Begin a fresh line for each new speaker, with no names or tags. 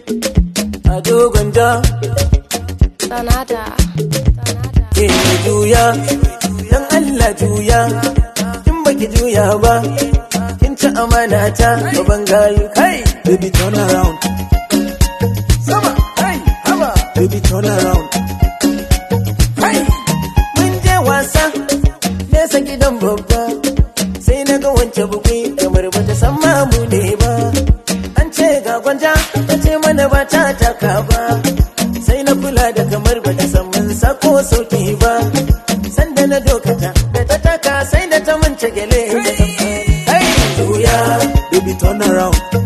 a dogon da
Sanada.
ke juya dan Allah juya in baki juya ba kin ci amana ta gaban gayu kai
Baby turn around,
sama kai haba
baby turn around.
kai mun je wasa nesa gidan babba sai na ga wance bugui kamar bata san mamu ne ba an ce ga gwanja ta ce mana ba ta taka ba sai na kula da kamar bata san mun sako sauki ba sanda na dokata da ta taka sai da ta mance gele da ta kai juya
Baby turn around,